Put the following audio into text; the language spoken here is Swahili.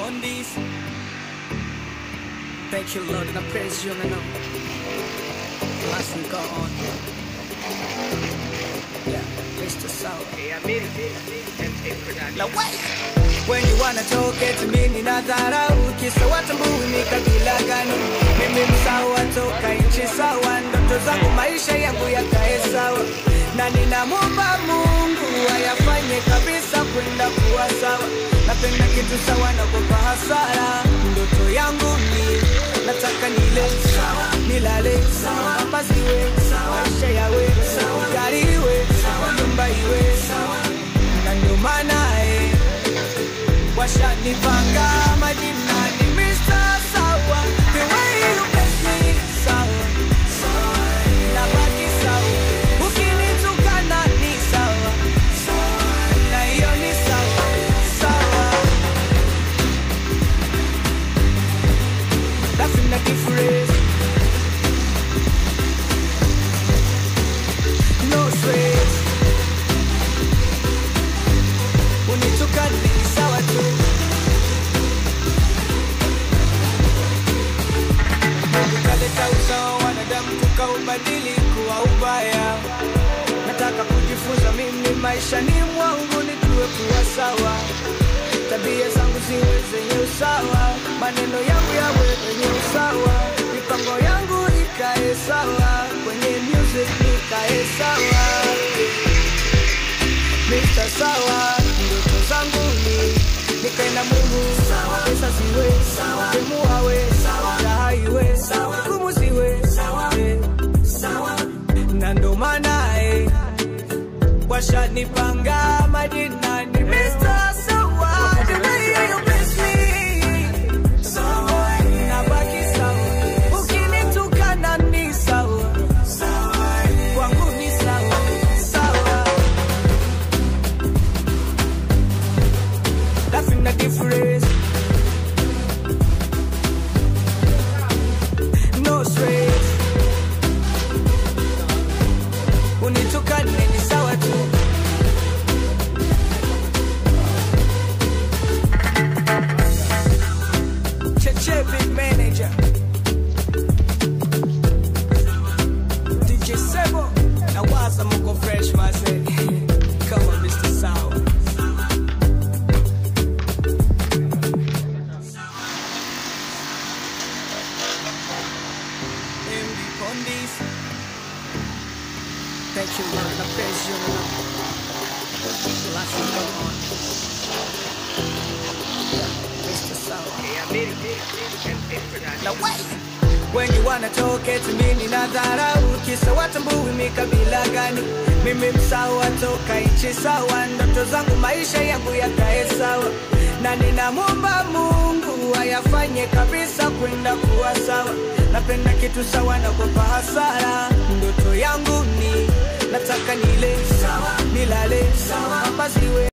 on this. Thank you, Lord, and I praise you, and I know. Last week on. Yeah, Mr. Sour. Now wait. When you wanna talk it to me ninadharau kisa watambui ni kabila gani mimi msawa toka nchi sawa ndoto zangu maisha yangu yakae sawa na ninamwomba mungu ayafanye kabisa kwenda kuwa sawa napenda kitu sawa na kupa hasara ndoto yangu ni nataka nile sawa nilale sawa mavazi iwe sawa maisha yawe sawa gari iwe sawa nyumba iwe sawa na ndio maana eh, washanipanga majina ni Mr. Sawa the way you bless me sawa sawa nabaki sawa ukinitukana ni sawa sawa na hiyo ni sawa sawa that's in the difference no stress unitukane ni sawa tu ukaleta usawa wanadamu tukaubadili kuwa ubaya nataka kujifunza mimi maisha ni mwangu nijue kuwa sawa tabia zangu ziwe zenye usawa maneno yangu yawe yenye usawa mipango yangu ikae sawa kwenye music nikae sawa Mr. Sawa, ndoto zangu ni nikae na Mungu sawa, pesa ziwe sawa, demu awe sawa, raha iwe sawa, ngumu ziwe sawa, eh, sawa, na ndo maana eh, washanipanga majina ni Mr. Sawa, the way you bless me, sawa, nabaki sawa, ukinitukana ni sawa, sawa, kwangu ni sawa, sawa. That's in the difference. No stress. Unitukane ni sawa tu. Cheche big manager. DJ Sebo. Na waza mko fresh mazee. Come on Mr. Sour. MD Pondis. Thank you, Lord, and I praise you, Lord. Last one, come on. Mr. Sour. Now wait. When you wanna talk it to me ninadharau kisa watambui mi kabila gani mimi msawa toka nchi sawa ndoto zangu maisha yangu yakae sawa na ninamwomba mungu ayafanye kabisa kwenda kuwa sawa napenda kitu sawa na kupa hasara ndoto yangu ni nataka nile sawa nilale sawa mavazi iwe